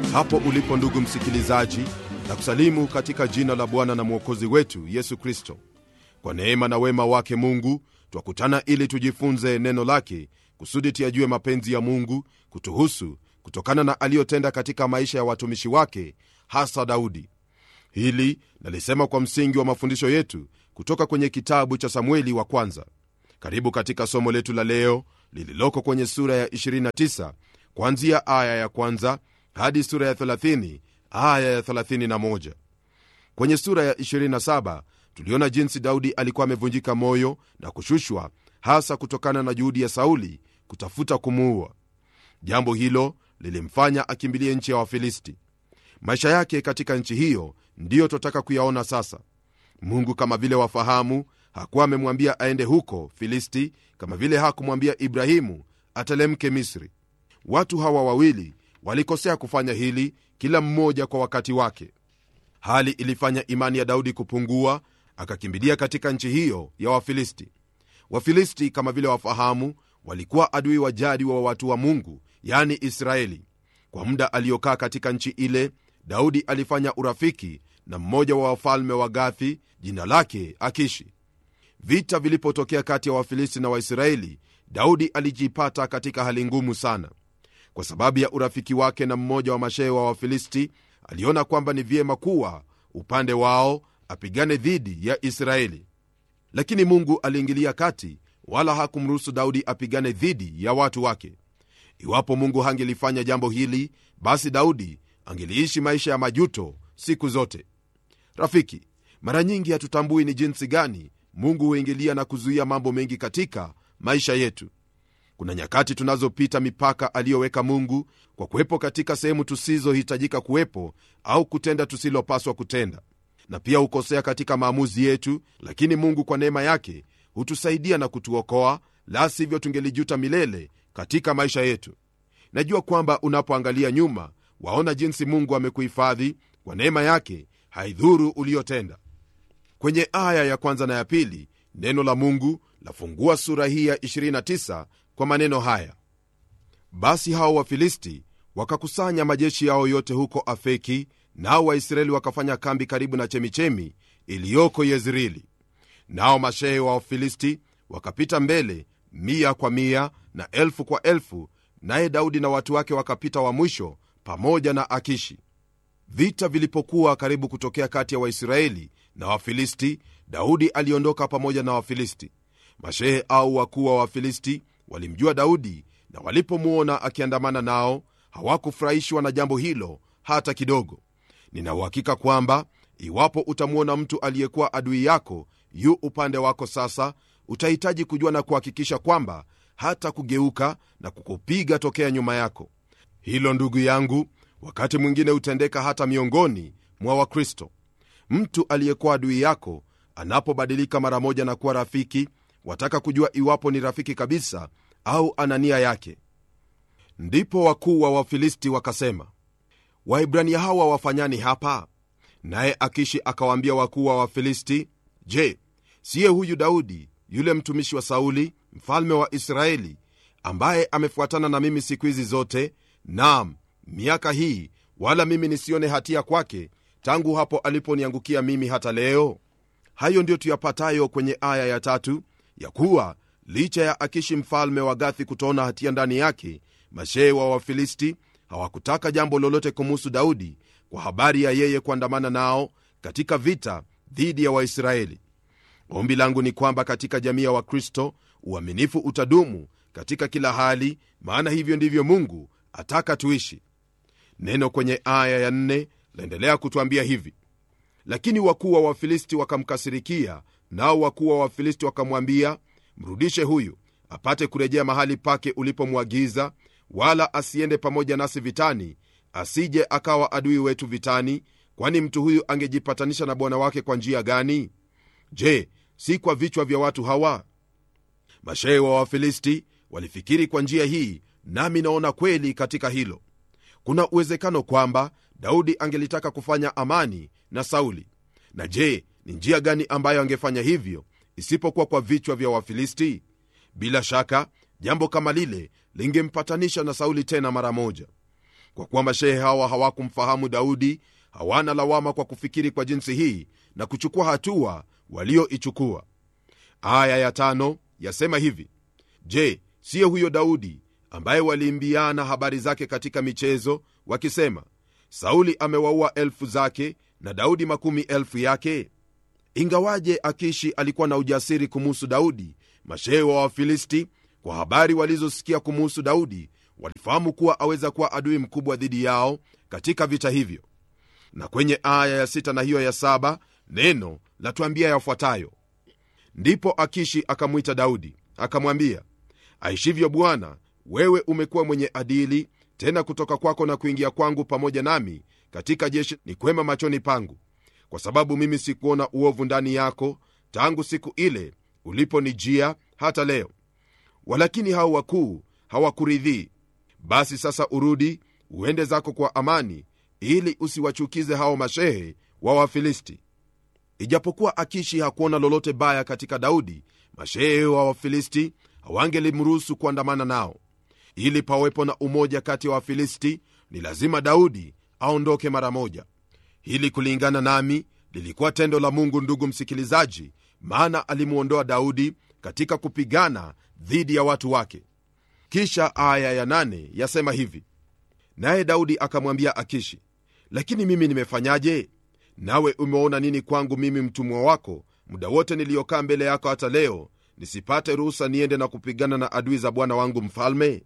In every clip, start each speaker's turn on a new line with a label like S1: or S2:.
S1: hapo ulipo ndugu msikilizaji na kusalimu katika jina la bwana na mwokozi wetu yesu kristo kwa neema na wema wake mungu twakutana ili tujifunze neno lake kusudi tuyajue mapenzi ya mungu kutuhusu kutokana na aliyotenda katika maisha ya watumishi wake hasa daudi hili nalisema kwa msingi wa mafundisho yetu kutoka kwenye kitabu cha samueli wa kwanza karibu katika somo letu la leo lililoko kwenye sura ya 29 kuanzia aya ya kwanza hadi sura ya 30 aya ya 31 kwenye sura ya 27 tuliona jinsi daudi alikuwa amevunjika moyo na kushushwa hasa kutokana na juhudi ya sauli kutafuta kumuua jambo hilo lilimfanya akimbilie nchi ya wafilisti maisha yake katika nchi hiyo ndiyo twataka kuyaona sasa mungu kama vile wafahamu hakuwa amemwambia aende huko filisti kama vile hakumwambia ibrahimu atelemke misri watu hawa wawili walikosea kufanya hili kila mmoja kwa wakati wake hali ilifanya imani ya daudi kupungua akakimbilia katika nchi hiyo ya wafilisti wafilisti kama vile wafahamu walikuwa adui wa jadi wa watu wa mungu yani israeli kwa muda aliyokaa katika nchi ile daudi alifanya urafiki na mmoja wa wafalme wa gathi jina lake akishi vita vilipotokea kati ya wafilisti na waisraeli daudi alijipata katika hali ngumu sana kwa sababu ya urafiki wake na mmoja wa mashehe wa wafilisti aliona kwamba ni vyema kuwa upande wao apigane dhidi ya israeli lakini mungu aliingilia kati wala hakumruhusu daudi apigane dhidi ya watu wake iwapo mungu hangelifanya jambo hili basi daudi angeliishi maisha ya majuto siku zote rafiki mara nyingi hatutambui ni jinsi gani mungu huingilia na kuzuia mambo mengi katika maisha yetu kuna nyakati tunazopita mipaka aliyoweka mungu kwa kuwepo katika sehemu tusizohitajika kuwepo au kutenda tusilopaswa kutenda na pia hukosea katika maamuzi yetu lakini mungu kwa neema yake hutusaidia na kutuokoa la sivyo tungelijuta milele katika maisha yetu najua kwamba unapoangalia nyuma waona jinsi mungu amekuhifadhi kwa neema yake haidhuru uliyotenda kwenye aya ya kwanza na ya pili neno la mungu lafungua sura hii ya 29 kwa maneno haya basi hao wafilisti wakakusanya majeshi yao yote huko afeki nao waisraeli wakafanya kambi karibu na chemichemi iliyoko yezreeli nao mashehe wa wafilisti wakapita mbele mia kwa mia na elfu kwa elfu naye daudi na watu wake wakapita wa mwisho pamoja na akishi vita vilipokuwa karibu kutokea kati ya waisraeli na wafilisti daudi aliondoka pamoja na wafilisti mashehe au wakuu wa wafilisti walimjua daudi na walipomwona akiandamana nao hawakufurahishwa na jambo hilo hata kidogo ninauhakika kwamba iwapo utamwona mtu aliyekuwa adui yako yu upande wako sasa utahitaji kujua na kuhakikisha kwamba hata kugeuka na kukupiga tokea nyuma yako hilo ndugu yangu wakati mwingine hutendeka hata miongoni mwa wakristo mtu aliyekuwa adui yako anapobadilika mara moja na kuwa rafiki wataka kujua iwapo ni rafiki kabisa au ana nia yake ndipo wakuu wa wafilisti wakasema waibrania hawa wafanyani hapa naye akishi akawaambia wakuu wa wafilisti je siye huyu daudi yule mtumishi wa sauli mfalme wa israeli ambaye amefuatana na mimi siku hizi zote nam miaka hii wala mimi nisione hatia kwake tangu hapo aliponiangukia mimi hata leo hayo ndiyo tuyapatayo kwenye aya ya tatu ya kuwa licha ya akishi mfalme wa gathi kutoona hatia ndani yake mashehe wa wafilisti hawakutaka jambo lolote kumuhusu daudi kwa habari ya yeye kuandamana nao katika vita dhidi ya waisraeli ombi langu ni kwamba katika jamii ya wakristo uaminifu utadumu katika kila hali maana hivyo ndivyo mungu ataka tuishi neno kwenye aya ya nne laendelea kutwambia hivi lakini wakuu wa wafilisti wakamkasirikia nao wakuu wa wafilisti wakamwambia mrudishe huyu apate kurejea mahali pake ulipomwagiza wala asiende pamoja nasi vitani asije akawa adui wetu vitani kwani mtu huyu angejipatanisha na bwana wake kwa njia gani je si kwa vichwa vya watu hawa mashehe wa wafilisti walifikiri kwa njia hii nami naona kweli katika hilo kuna uwezekano kwamba daudi angelitaka kufanya amani na sauli na je ni njia gani ambayo angefanya hivyo isipokuwa kwa vichwa vya wafilisti bila shaka jambo kama lile lingempatanisha na sauli tena mara moja kwa kuwa mashehe hawa hawakumfahamu daudi hawana lawama kwa kufikiri kwa jinsi hii na kuchukua hatua walioichukua aya ya tano yasema hivi je siyo huyo daudi ambaye waliimbiana habari zake katika michezo wakisema sauli amewaua elfu zake na daudi makumi elfu yake ingawaje akishi alikuwa na ujasiri kumuhusu daudi mashehe wa wafilisti kwa habari walizosikia kumuhusu daudi walifahamu kuwa aweza kuwa adui mkubwa dhidi yao katika vita hivyo na kwenye aya ya sita na hiyo ya saba neno latuambia yafuatayo ndipo akishi akamwita daudi akamwambia aishivyo bwana wewe umekuwa mwenye adili tena kutoka kwako na kuingia kwangu pamoja nami katika jeshi ni kwema machoni pangu kwa sababu mimi sikuona uovu ndani yako tangu siku ile uliponijia hata leo walakini hao wakuu hawakuridhii basi sasa urudi uende zako kwa amani ili usiwachukize hao mashehe wa wafilisti ijapokuwa akishi hakuona lolote baya katika daudi mashehe wa wafilisti hawangelimruhusu kuandamana nao ili pawepo na umoja kati ya wa wafilisti ni lazima daudi aondoke mara moja hili kulingana nami lilikuwa tendo la mungu ndugu msikilizaji maana alimwondoa daudi katika kupigana dhidi ya watu wake kisha aya ya nane yasema hivi naye daudi akamwambia akishi lakini mimi nimefanyaje nawe umeona nini kwangu mimi mtumwa wako muda wote niliyokaa mbele yako hata leo nisipate ruhusa niende na kupigana na adui za bwana wangu mfalme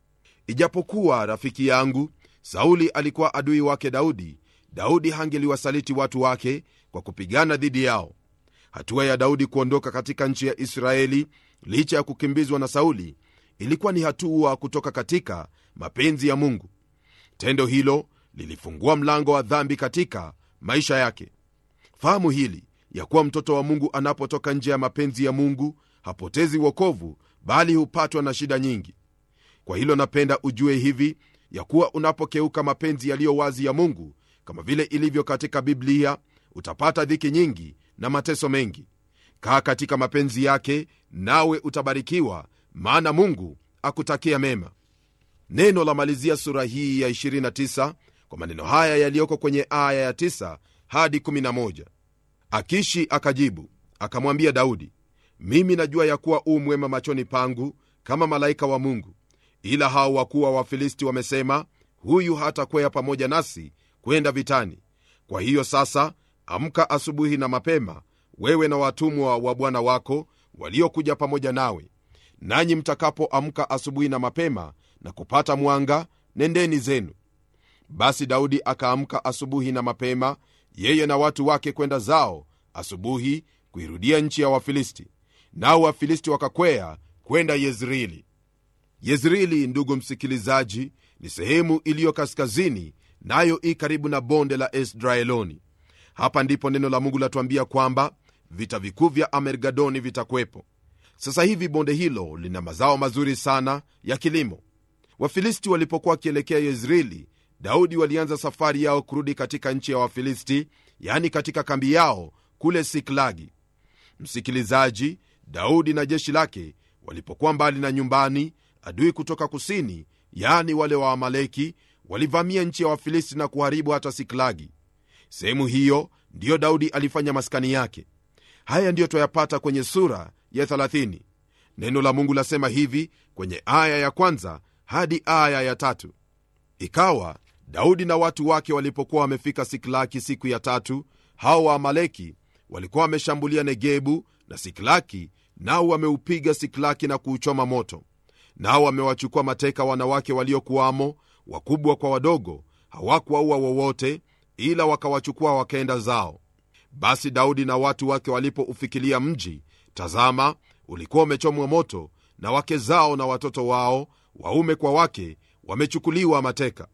S1: ijapokuwa rafiki yangu sauli alikuwa adui wake daudi daudi hangeliwasaliti watu wake kwa kupigana dhidi yao hatua ya daudi kuondoka katika nchi ya israeli licha ya kukimbizwa na sauli ilikuwa ni hatua kutoka katika mapenzi ya mungu tendo hilo lilifungua mlango wa dhambi katika maisha yake fahamu hili ya kuwa mtoto wa mungu anapotoka nje ya mapenzi ya mungu hapotezi wokovu bali hupatwa na shida nyingi kwa hilo napenda ujue hivi ya kuwa unapokeuka mapenzi yaliyo wazi ya mungu kama vile ilivyo katika biblia utapata dhiki nyingi na mateso mengi kaa katika mapenzi yake nawe utabarikiwa maana mungu akutakia mema neno la malizia sura hii ya 29 kwa maneno haya yaliyoko kwenye aya ya 9 hadi 11 akishi akajibu akamwambia daudi mimi najua ya kuwa u mwema machoni pangu kama malaika wa mungu ila hao wakuu wa wafilisti wamesema huyu hatakwea pamoja nasi kwenda vitani kwa hiyo sasa amka asubuhi na mapema wewe na watumwa wa bwana wako waliokuja pamoja nawe nanyi mtakapoamka asubuhi na mapema na kupata mwanga nendeni zenu basi daudi akaamka asubuhi na mapema yeye na watu wake kwenda zao asubuhi kuirudia nchi ya wafilisti nao wafilisti wakakwea kwenda yezreeli yezreeli ndugu msikilizaji ni sehemu iliyo kaskazini nayo i karibu na bonde la esdraeloni hapa ndipo neno la mungu latuambia kwamba vita vikuu vya amergadoni vitakwepo sasa hivi bonde hilo lina mazao mazuri sana ya kilimo wafilisti walipokuwa wakielekea yezreeli daudi walianza safari yao kurudi katika nchi ya wafilisti yani katika kambi yao kule siklagi msikilizaji daudi na jeshi lake walipokuwa mbali na nyumbani adui kutoka kusini yani wale wa amaleki walivamia nchi ya wafilisti na kuharibu hata siklagi sehemu hiyo ndiyo daudi alifanya maskani yake haya ndiyo twayapata kwenye sura ya 30 neno la mungu lasema hivi kwenye aya ya kwanza hadi aya ya tatu ikawa daudi na watu wake walipokuwa wamefika siklaki siku ya tatu hao waamaleki walikuwa wameshambulia negebu na siklaki nao wameupiga siklaki na kuuchoma moto nao wamewachukua mateka wanawake waliokuwamo wakubwa kwa wadogo hawakuwaua wowote ila wakawachukua wakaenda zao basi daudi na watu wake walipoufikilia mji tazama ulikuwa umechomwa moto na wake zao na watoto wao waume kwa wake wamechukuliwa mateka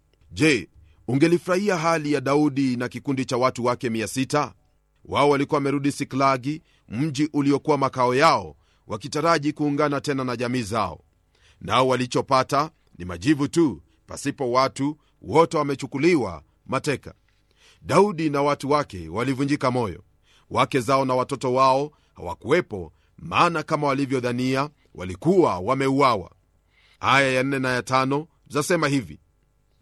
S1: je ungelifurahia hali ya daudi na kikundi cha watu wake 600 wao walikuwa wamerudi siklagi mji uliokuwa makao yao wakitaraji kuungana tena na jamii zao nao walichopata ni majivu tu pasipo watu wote wamechukuliwa mateka daudi na watu wake walivunjika moyo wake zao na watoto wao hawakuwepo maana kama walivyodhania walikuwa wameuawa aya ya nne na ya tano zasema hivi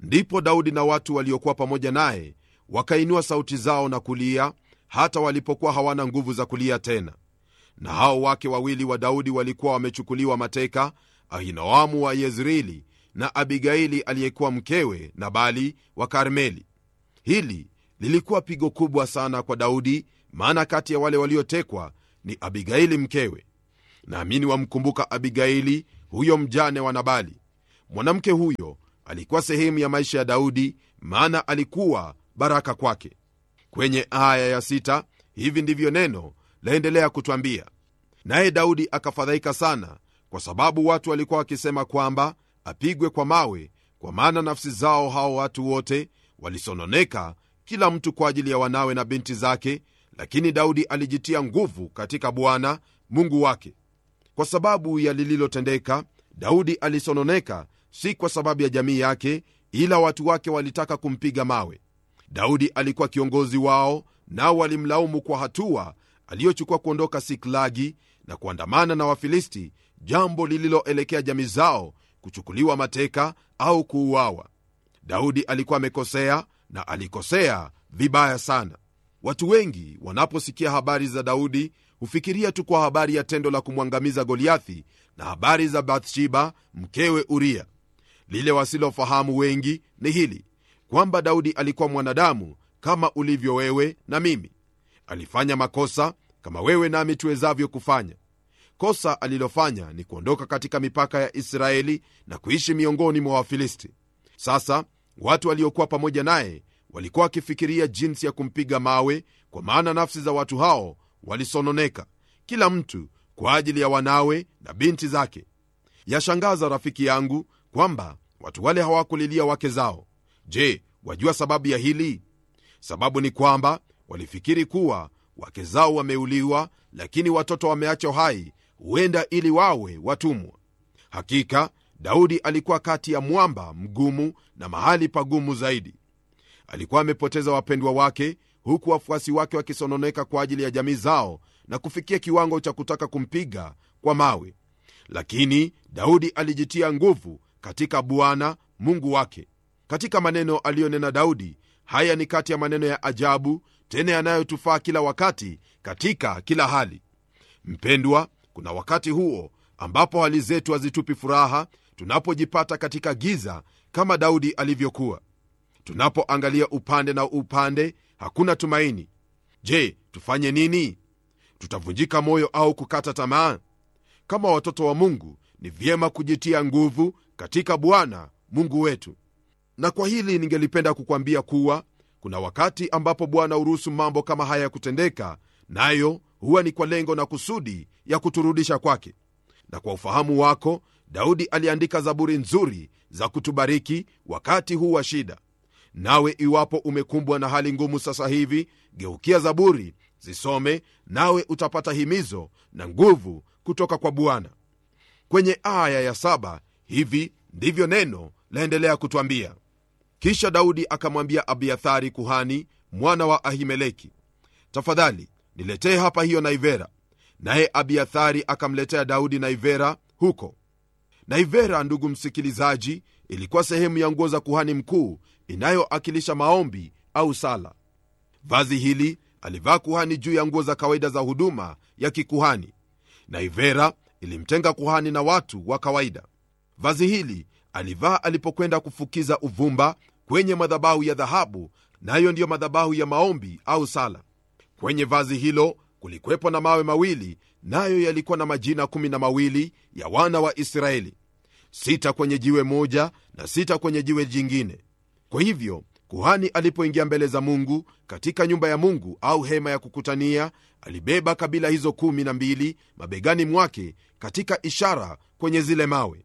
S1: ndipo daudi na watu waliokuwa pamoja naye wakainua sauti zao na kulia hata walipokuwa hawana nguvu za kulia tena na hao wake wawili wa daudi walikuwa wamechukuliwa mateka ahinoamu wa yezreeli na abigaili aliyekuwa mkewe nabali wa karmeli hili lilikuwa pigo kubwa sana kwa daudi maana kati ya wale waliotekwa ni abigaili mkewe naamini wamkumbuka abigaili huyo mjane wa nabali mwanamke huyo alikuwa sehemu ya maisha ya daudi maana alikuwa baraka kwake kwenye aya ya sita hivi ndivyo neno laendelea kutwambia naye daudi akafadhaika sana kwa sababu watu walikuwa wakisema kwamba apigwe kwa mawe kwa maana nafsi zao hao watu wote walisononeka kila mtu kwa ajili ya wanawe na binti zake lakini daudi alijitia nguvu katika bwana mungu wake kwa sababu ya lililotendeka daudi alisononeka si kwa sababu ya jamii yake ila watu wake walitaka kumpiga mawe daudi alikuwa kiongozi wao nao walimlaumu kwa hatua aliyochukua kuondoka siklagi na kuandamana na wafilisti jambo lililoelekea jamii zao kuchukuliwa mateka au kuuawa daudi alikuwa amekosea na alikosea vibaya sana watu wengi wanaposikia habari za daudi hufikiria tu kwa habari ya tendo la kumwangamiza goliathi na habari za bathsheba mkewe uria lile wasilofahamu wengi ni hili kwamba daudi alikuwa mwanadamu kama ulivyo wewe na mimi alifanya makosa kama wewe nami tuwezavyo kufanya kosa alilofanya ni kuondoka katika mipaka ya israeli na kuishi miongoni mwa wafilisti sasa watu waliokuwa pamoja naye walikuwa wakifikiria jinsi ya kumpiga mawe kwa maana nafsi za watu hao walisononeka kila mtu kwa ajili ya wanawe na binti zake yashangaza rafiki yangu kwamba watu wale hawakulilia wake zao je wajua sababu ya hili sababu ni kwamba walifikiri kuwa wake zao wameuliwa lakini watoto wameachwa hai huenda ili wawe watumwa hakika daudi alikuwa kati ya mwamba mgumu na mahali pagumu zaidi alikuwa amepoteza wapendwa wake huku wafuasi wake wakisononeka kwa ajili ya jamii zao na kufikia kiwango cha kutaka kumpiga kwa mawe lakini daudi alijitia nguvu katika bwana mungu wake katika maneno aliyonena daudi haya ni kati ya maneno ya ajabu tena yanayotufaa kila wakati katika kila hali mpendwa kuna wakati huo ambapo hali zetu hazitupi furaha tunapojipata katika giza kama daudi alivyokuwa tunapoangalia upande na upande hakuna tumaini je tufanye nini tutavunjika moyo au kukata tamaa kama watoto wa mungu ni vyema kujitia nguvu katika bwana mungu wetu na kwa hili ningelipenda kukwambia kuwa kuna wakati ambapo bwana huruhusu mambo kama haya ya kutendeka nayo huwa ni kwa lengo na kusudi ya kuturudisha kwake na kwa ufahamu wako daudi aliandika zaburi nzuri za kutubariki wakati huu wa shida nawe iwapo umekumbwa na hali ngumu sasa hivi geukia zaburi zisome nawe utapata himizo na nguvu kutoka kwa bwana kwenye aya ya saba hivi ndivyo neno laendelea kutwambia kisha daudi akamwambia abiathari kuhani mwana wa ahimeleki tafadhali niletee hapa hiyo naivera naye abiathari akamletea daudi naivera huko naivera ndugu msikilizaji ilikuwa sehemu ya nguo za kuhani mkuu inayoakilisha maombi au sala vazi hili alivaa kuhani juu ya nguo za kawaida za huduma ya kikuhani naivera ilimtenga kuhani na watu wa kawaida vazi hili alivaa alipokwenda kufukiza uvumba kwenye madhabahu ya dhahabu nayo na ndiyo madhabahu ya maombi au sala kwenye vazi hilo kulikwepo na mawe mawili nayo yalikuwa na majina kumi na mawili ya wana wa israeli sita kwenye jiwe moja na sita kwenye jiwe jingine kwa hivyo kuhani alipoingia mbele za mungu katika nyumba ya mungu au hema ya kukutania alibeba kabila hizo kumi na mbili mabegani mwake katika ishara kwenye zile mawe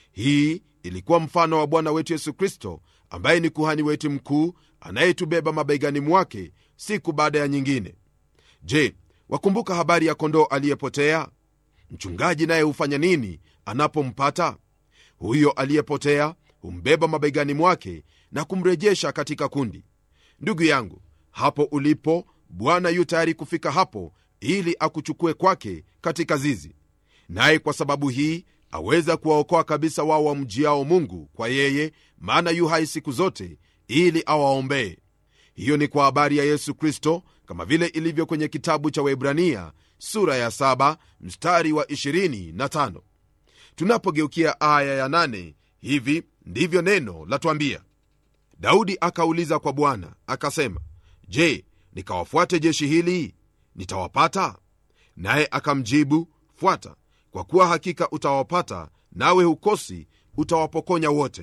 S1: hii ilikuwa mfano wa bwana wetu yesu kristo ambaye ni kuhani wetu mkuu anayetubeba mabegani mwake siku baada ya nyingine je wakumbuka habari ya kondoo aliyepotea mchungaji naye hufanya nini anapompata huyo aliyepotea humbeba mabegani mwake na kumrejesha katika kundi ndugu yangu hapo ulipo bwana yu tayari kufika hapo ili akuchukue kwake katika zizi naye kwa sababu hii aweza kuwaokoa kabisa wao wamjiao mungu kwa yeye maana yu hai siku zote ili awaombee hiyo ni kwa habari ya yesu kristo kama vile ilivyo kwenye kitabu cha waibrania sura ya 7 mstari wa 25 tunapogeukia aya ya 8 hivi ndivyo neno latwambia daudi akauliza kwa bwana akasema je nikawafuate jeshi hili nitawapata naye akamjibu fuata kwa kuwa hakika utawapata nawe hukosi utawapokonya wote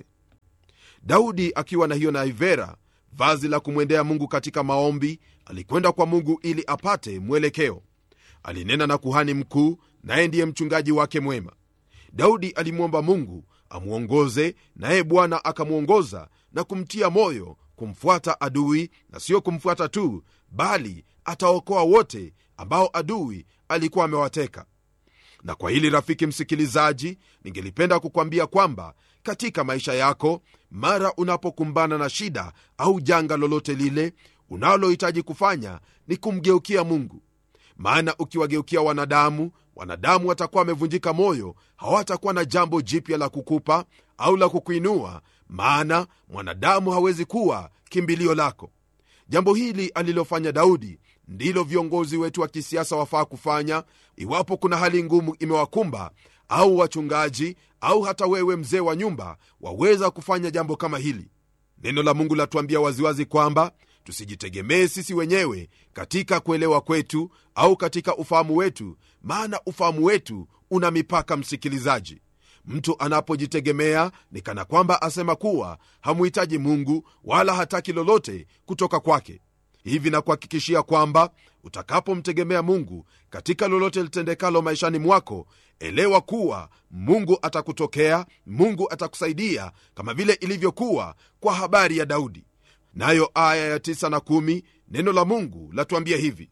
S1: daudi akiwa na hiyo naivera vazi la kumwendea mungu katika maombi alikwenda kwa mungu ili apate mwelekeo alinena na kuhani mkuu naye ndiye mchungaji wake mwema daudi alimwomba mungu amwongoze naye bwana akamwongoza na kumtia moyo kumfuata adui na sio kumfuata tu bali ataokoa wote ambao adui alikuwa amewateka na kwa hili rafiki msikilizaji ningelipenda kukwambia kwamba katika maisha yako mara unapokumbana na shida au janga lolote lile unalohitaji kufanya ni kumgeukia mungu maana ukiwageukia wanadamu wanadamu watakuwa wamevunjika moyo hawatakuwa na jambo jipya la kukupa au la kukuinua maana mwanadamu hawezi kuwa kimbilio lako jambo hili alilofanya daudi ndilo viongozi wetu wa kisiasa wafaa kufanya iwapo kuna hali ngumu imewakumba au wachungaji au hata wewe mzee wa nyumba waweza kufanya jambo kama hili neno la mungu latuambia waziwazi kwamba tusijitegemee sisi wenyewe katika kuelewa kwetu au katika ufahamu wetu maana ufahamu wetu una mipaka msikilizaji mtu anapojitegemea ni kana kwamba asema kuwa hamuhitaji mungu wala hataki lolote kutoka kwake hivi na kuhakikishia kwamba utakapomtegemea mungu katika lolote litendekalo maishani mwako elewa kuwa mungu atakutokea mungu atakusaidia kama vile ilivyokuwa kwa habari ya daudi nayo aya ya 9 na 1 neno la mungu latuambia hivi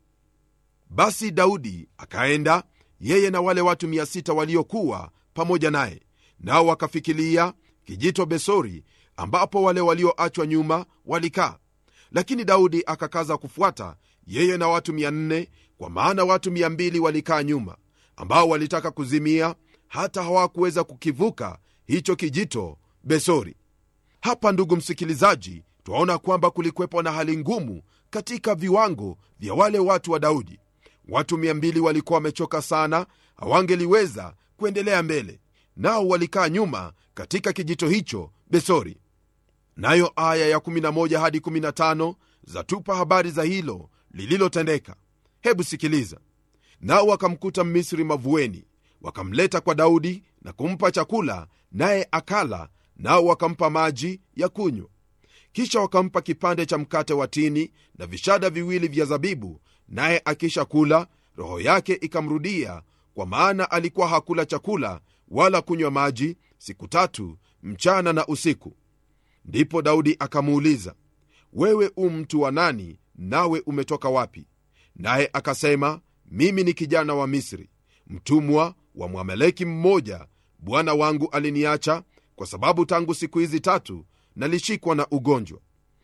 S1: basi daudi akaenda yeye na wale watu 600 waliokuwa pamoja naye nao wakafikilia kijito besori ambapo wale walioachwa nyuma walikaa lakini daudi akakaza kufuata yeye na watu 400 kwa maana watu 200 walikaa nyuma ambao walitaka kuzimia hata hawakuweza kukivuka hicho kijito besori hapa ndugu msikilizaji twaona kwamba kulikwepo na hali ngumu katika viwango vya wale watu wa daudi watu 200 walikuwa wamechoka sana hawangeliweza kuendelea mbele nao walikaa nyuma katika kijito hicho besori nayo aya ya 11 hadi 15 zatupa habari za hilo lililotendeka hebu sikiliza nao wakamkuta mmisri mavueni wakamleta kwa daudi na kumpa chakula naye akala nao wakampa maji ya kunywa kisha wakampa kipande cha mkate wa tini na vishada viwili vya zabibu naye akisha kula roho yake ikamrudia kwa maana alikuwa hakula chakula wala kunywa maji siku tatu mchana na usiku ndipo daudi akamuuliza wewe u mtu wa nani nawe umetoka wapi naye akasema mimi ni kijana wa misri mtumwa wa mwameleki mmoja bwana wangu aliniacha kwa sababu tangu siku hizi tatu nalishikwa na ugonjwa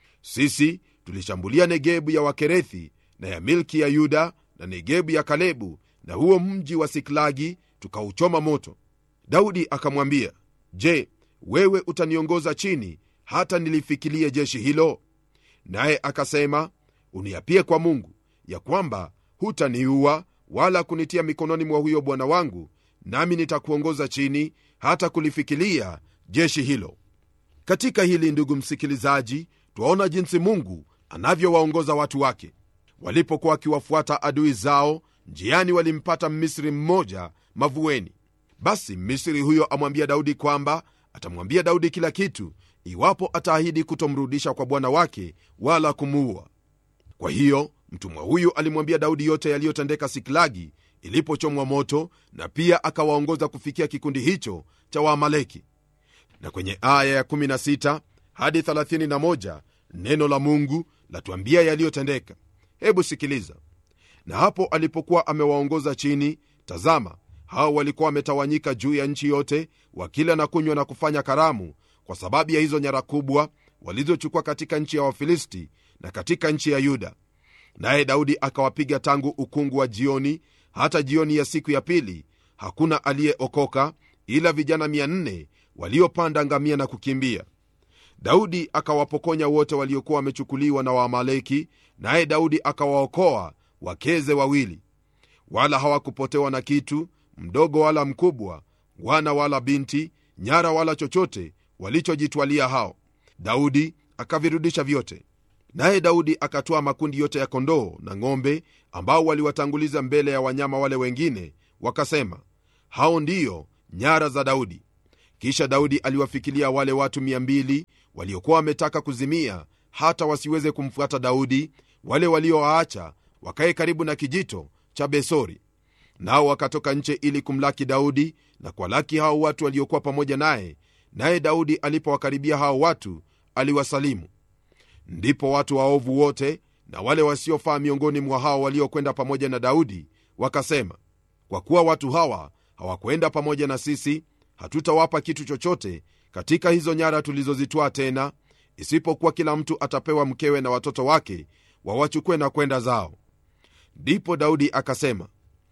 S1: sisi tulishambulia negebu ya wakerethi na ya milki ya yuda na negebu ya kalebu na huo mji wa siklagi tukauchoma moto daudi akamwambia je wewe utaniongoza chini hata nilifikilie jeshi hilo naye akasema uniapie kwa mungu ya kwamba hutaniua wala kunitia mikononi mwa huyo bwana wangu nami nitakuongoza chini hata kulifikilia jeshi hilo katika hili ndugu msikilizaji twaona jinsi mungu anavyowaongoza watu wake walipokuwa wakiwafuata adui zao njiani walimpata mmisri mmoja mavueni basi mmisri huyo amwambia daudi kwamba atamwambia daudi kila kitu iwapo ataahidi kutomrudisha kwa bwana wake wala kumuua kwa hiyo mtumwa huyu alimwambia daudi yote yaliyotendeka siklagi ilipochomwa moto na pia akawaongoza kufikia kikundi hicho cha waamaleki na kwenye aya ya16 hadi 31 neno la mungu latuambia yaliyotendeka hebu sikiliza na hapo alipokuwa amewaongoza chini tazama hao walikuwa wametawanyika juu ya nchi yote wakila na kunywa na kufanya karamu kwa sababu ya hizo nyara kubwa walizochukua katika nchi ya wafilisti na katika nchi ya yuda naye daudi akawapiga tangu ukungu wa jioni hata jioni ya siku ya pili hakuna aliyeokoka ila vijana 400 waliopanda ngamia na kukimbia daudi akawapokonya wote waliokuwa wamechukuliwa na waamaleki naye daudi akawaokoa wakeze wawili wala hawakupotewa na kitu mdogo wala mkubwa wana wala binti nyara wala chochote walichojitwalia hao daudi akavirudisha vyote naye daudi akatoa makundi yote ya kondoo na ng'ombe ambao waliwatanguliza mbele ya wanyama wale wengine wakasema hao ndiyo nyara za daudi kisha daudi aliwafikilia wale watu 200 waliokuwa wametaka kuzimia hata wasiweze kumfuata daudi wale waliowaacha wakaye karibu na kijito cha besori nao wakatoka nche ili kumlaki daudi na kuwalaki hao watu waliokuwa pamoja naye naye daudi alipowakaribia hao watu aliwasalimu ndipo watu waovu wote na wale wasiofaa miongoni mwa hao waliokwenda pamoja na daudi wakasema kwa kuwa watu hawa hawakwenda pamoja na sisi hatutawapa kitu chochote katika hizo nyara tulizozitwaa tena isipokuwa kila mtu atapewa mkewe na watoto wake wawachukue na kwenda zao ndipo daudi akasema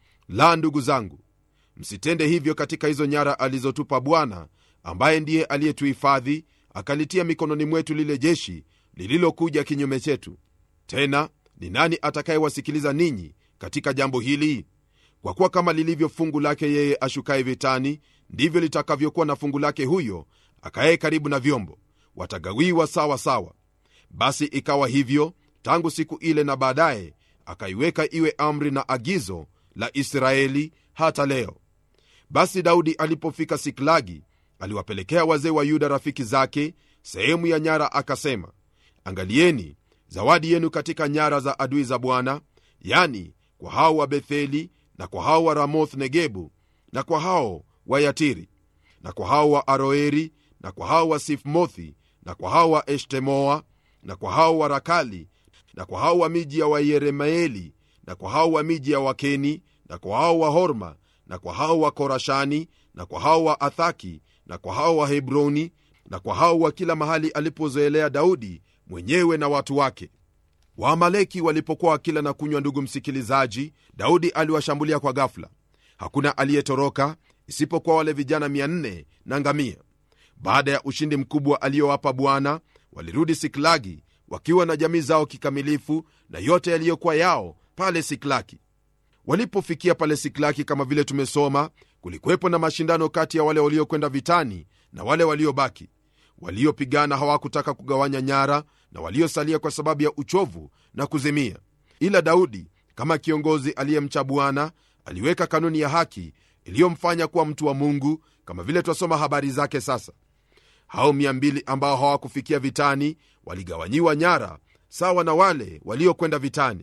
S1: la ndugu zangu msitende hivyo katika hizo nyara alizotupa bwana ambaye ndiye aliyetuhifadhi akalitia mikononi mwetu lile jeshi lililokuja kinyume chetu tena ni nani atakayewasikiliza ninyi katika jambo hili kwa kuwa kama lilivyo fungu lake yeye ashukaye vitani ndivyo litakavyokuwa na fungu lake huyo akaye karibu na vyombo watagawiwa sawa sawa basi ikawa hivyo tangu siku ile na baadaye akaiweka iwe amri na agizo la israeli hata leo basi daudi alipofika siklagi aliwapelekea wazee wa yuda rafiki zake sehemu ya nyara akasema angalieni zawadi yenu katika nyara za adui za bwana yani kwa hao wa betheli na kwa hao wa ramoth negebu na kwa hao wa yatiri na kwa hao wa aroeri na kwa hao wa sifmothi na kwa hao wa eshtemoa na kwa hao wa rakali na kwa hao wa miji ya wayeremaeli na kwa hao wa miji ya wakeni na kwa hao wa horma na kwa hao wa korashani na kwa hao wa athaki na kwa hao wa hebroni na kwa hao wa kila mahali alipozoelea daudi mwenyewe na watu wake waamaleki walipokuwa wakila na kunywa ndugu msikilizaji daudi aliwashambulia kwa gafula hakuna aliyetoroka isipokuwa wale vijana 400 na ngamia baada ya ushindi mkubwa aliyowapa bwana walirudi siklagi wakiwa na jamii zao kikamilifu na yote yaliyokuwa yao pale siklaki walipofikia pale siklaki kama vile tumesoma kulikuwepo na mashindano kati ya wale waliokwenda vitani na wale waliobaki waliopigana hawakutaka kugawanya nyara na waliosalia kwa sababu ya uchovu na kuzimia ila daudi kama kiongozi aliyemcha bwana aliweka kanuni ya haki iliyomfanya kuwa mtu wa mungu kama vile twasoma habari zake sasa hao 200 ambao hawakufikia vitani waligawanyiwa nyara sawa na wale waliokwenda vitani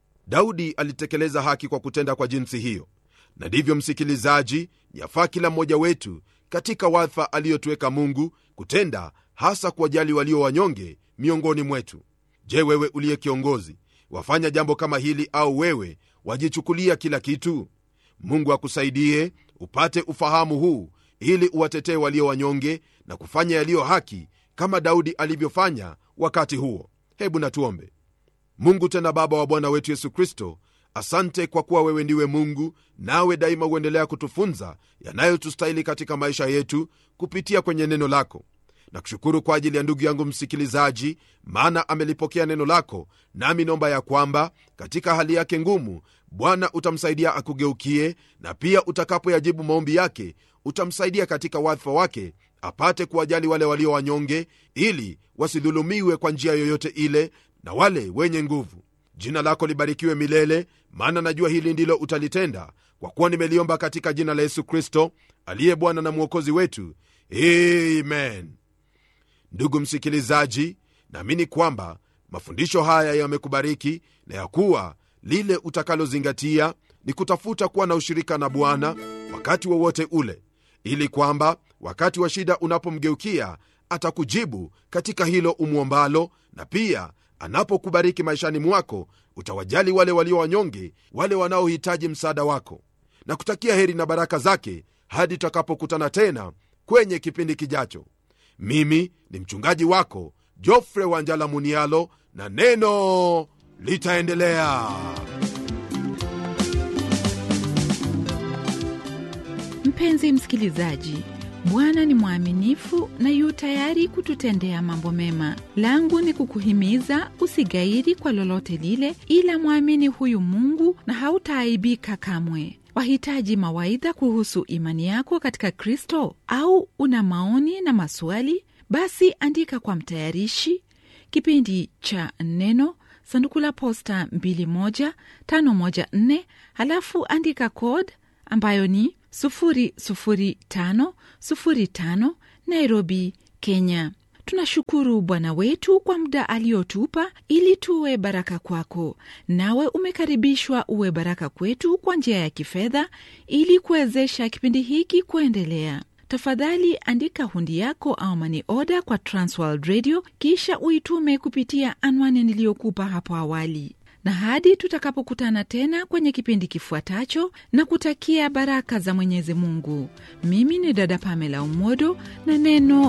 S1: daudi alitekeleza haki kwa kutenda kwa jinsi hiyo na ndivyo msikilizaji yafaa kila mmoja wetu katika wadha aliyotuweka mungu kutenda hasa kuwajali walio wanyonge miongoni mwetu je wewe uliye kiongozi wafanya jambo kama hili au wewe wajichukulia kila kitu mungu akusaidie upate ufahamu huu ili uwatetee walio wanyonge na kufanya yaliyo haki kama daudi alivyofanya wakati huo hebu natuombe mungu tena baba wa bwana wetu yesu kristo asante kwa kuwa wewe ndiwe mungu nawe daima huendelea kutufunza yanayotustahili katika maisha yetu kupitia kwenye neno lako na kushukuru kwa ajili ya ndugu yangu msikilizaji maana amelipokea neno lako nami naomba ya kwamba katika hali yake ngumu bwana utamsaidia akugeukie na pia utakapoyajibu maombi yake utamsaidia katika wadhifa wake apate kuwajali wale walio wanyonge ili wasidhulumiwe kwa njia yoyote ile na wale wenye nguvu jina lako libarikiwe milele maana najua hili ndilo utalitenda kwa kuwa nimeliomba katika jina la yesu kristo aliye bwana na mwokozi wetu amen ndugu msikilizaji naamini kwamba mafundisho haya yamekubariki na ya kuwa lile utakalozingatia ni kutafuta kuwa na ushirika na bwana wakati wowote wa ule ili kwamba wakati wa shida unapomgeukia atakujibu katika hilo umwombalo na pia anapokubariki maishani mwako utawajali wale walio wanyonge wale wanaohitaji msaada wako na kutakia heri na baraka zake hadi tutakapokutana tena kwenye kipindi kijacho mimi ni mchungaji wako jofre wanjala munialo na neno litaendelea
S2: mpenzi msikilizaji Bwana ni mwaminifu na yu tayari kututendea mambo mema. Langu ni kukuhimiza usigairi kwa lolote lile, ila mwamini huyu Mungu na hautaaibika kamwe. Wahitaji mawaidha kuhusu imani yako katika Kristo, au una maoni na maswali? Basi andika kwa mtayarishi kipindi cha Neno, sanduku la posta 21514, halafu andika code ambayo ni 00505 Nairobi, Kenya. Tunashukuru Bwana wetu kwa muda aliotupa ili tuwe baraka kwako, nawe umekaribishwa uwe baraka kwetu kwa njia ya kifedha ili kuwezesha kipindi hiki kuendelea. Tafadhali andika hundi yako au mani oda kwa Transworld Radio, kisha uitume kupitia anwani niliyokupa hapo awali na hadi tutakapokutana tena kwenye kipindi kifuatacho, na kutakia baraka za Mwenyezi Mungu. Mimi ni dada Pamela Umodo na neno